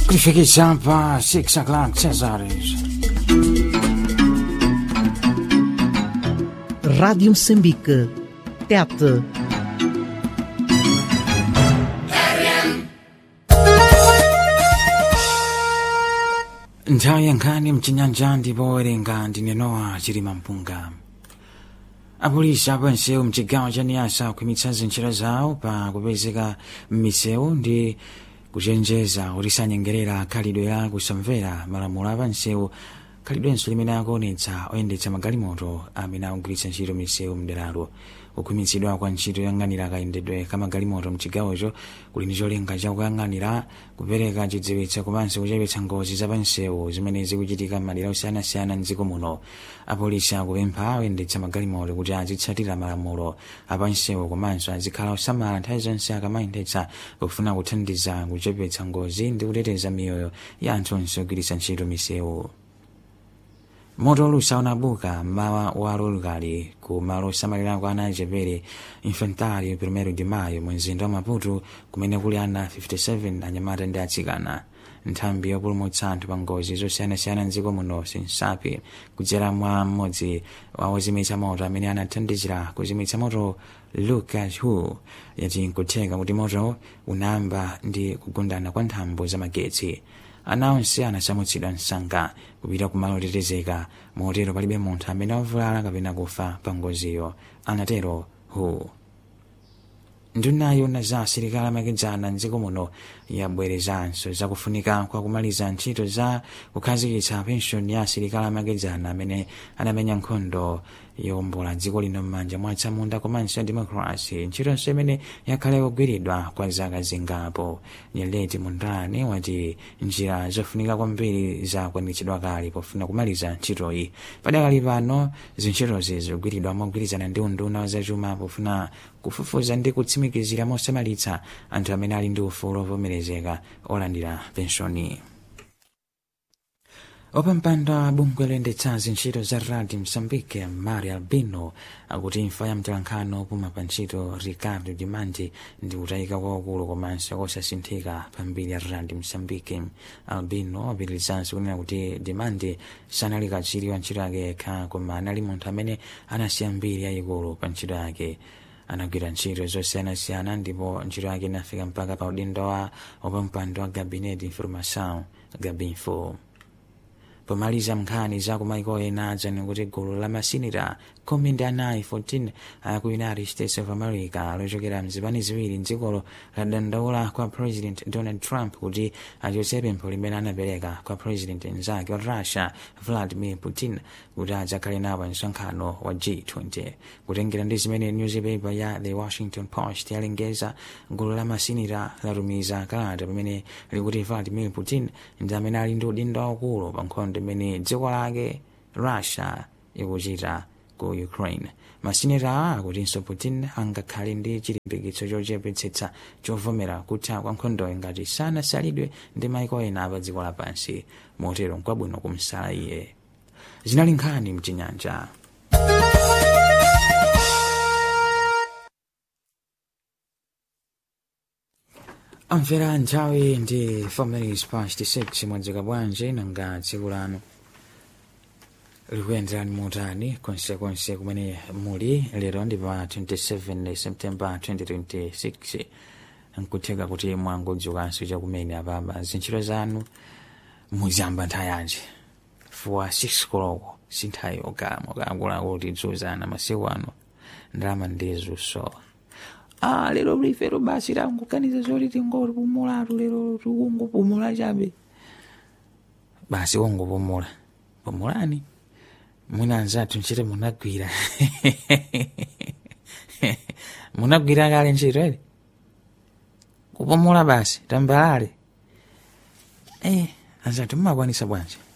kulifikisha hapa 6 o'clock Cesares. Rádio Moçambique. Tete. nthawi yankhani mchinyanja ndipo werenga ndinenowa chilima mpunga apolisi apansewu mchigawo cha niyasa kukhwimitsa zintchito zawo pa kupezeka m'misewu ndi kuchenjeza kuti sanyengerera khalidwe la kusamvera malamulo apansewu khalidwenso limene akuonetsa oyendetsa magalimoto amene akugwiritsa ntchito misewu mderalo kukhwimitsidwa kwa ntchito yoyang'anira kayendedwe ka magalimoto mchigawocho kuli ndi cholinga chakuyang'anira kupereka chidziwitso komanso kuchepetsa ngozi zapansewu zimene zikuchitika m'madera osiyanasiyana mdziko muno apolisi akupempha oyendetsa magalimoto kuti azitsatira malamulo apansewu komanso azikhala osamala nthawi zonse akamayendetsa kufuna kuthandiza kuchepetsa ngozi ndi kuteteza miyoyo ya anthu onse ogwiritsa ntchito misewu moto olusa unabuka mmawa wa lulukali ku malo osamalirako ana achepere infantari primero de mayo mu mzinda wa maputo kumene kuli ana 57 anyamata ndi atsikana nthambi yopulumutsa anthu pa ngozi zosiyanasiyana mdziko muno sinsapi kudzera mwa mmodzi wa ozimitsa moto amene anathandizira kuzimitsa moto lucas hu yati nkutheka kuti moto unayamba ndi kugundana kwa nthambo za magetsi ana onse anasamutsidwa msanga kupita kumalo otetezeka motero palibe munthu amene wavulala kapena kufa pa ngoziyo anatero hu ndunayo na za asilikali amakedzana mdziko muno yabwerezanso zakufunika kwa kumaliza ntchito za kukhazikitsa penshoni ya asilikali amakedzana amene anamenya nkhondo yowombola dziko lino m'manja mwa atsamunda komanso demokrasi ntchitonso imene yakhale kugwiridwa kwa zaka zingapo nyeleti mundani wati njira zofunika kwambiri zakwanitsidwa kale pofuna kumaliza ntchitoyi padakali pano zintchitozi zikugwiridwa mogwirizana ndi unduna wa zachuma pofuna kufufuza ndi kutsimikizira mosamalitsa anthu amene ali ndi ufulu ovomerezeka olandira penshoni opampando a bungwe loyendetsa zintchito za radi msambike mari albino akuti imfa ya mtolankhani opuma pa ntchito ricardo dimanti ndi kutayika kwaukulu komanso kosasinthika pambiri ya radi msambike albino apitirizanso kunena kuti dimanti sanali katswiri wa ntchito yake yekha koma anali munthu amene anasiya mbiri yayikulu pa ntchito yake anagwira ntchito zosiyanasiyana ndipo ntchito yake inafika mpaka pa udindo wa wapampando wa gabinete information gabinfo pomaliza nkhani za kumaiko ena adzani kuti gulu la masinita khumi ndi anayi 14 aku united states of america lochokera mzipani ziwiri mdzikolo ladandaula kwa president donald trump kuti achotse pempho limene anapereka kwa president mnzake wa russia vladimir putin kuti adzakhale nawo msonkhano wa g20 kutengera ndi zimene newspaper ya the washington post yalengeza gulu la masinita latumiza kalata pamene likuti vladimir putin ndi amene ali ndi udindo waukulu pa nkhondo imene dziko lake russia ikuchita ku ukraine masineta awa akutinso putin angakhale ndi chilimbikitso chochepetsetsa chovomera kutha kwa nkhondoyo ngati sanasalidwe ndi maiko ena pa dziko lapansi motero nkwabwino kumsala iye zinali nkhani mchinyanja amvera nthawi ndi 4 minutes past 6 mwadzika bwanji nanga tsiku lanu likuyenderani motani konsekonse kumene muli lero ndi pa 27 september 2026 nkutheka kuti mwangodzukanso chakumene apapa zintchito zanu muziyamba nthawi yanji fuwa 6 koloko sinthawi okama okakulako kuti dzuzana masiku ano ndalama ndizusowa ah lero lifero basi languganiza zoti tingopumulatu lero tikungopumula chabe basi wongopumula pumulani mwina anzathu ntchito munagwira munagwira kale ntchito ere kupumula basi tambalale eh anzathu mmakwanisa bwanji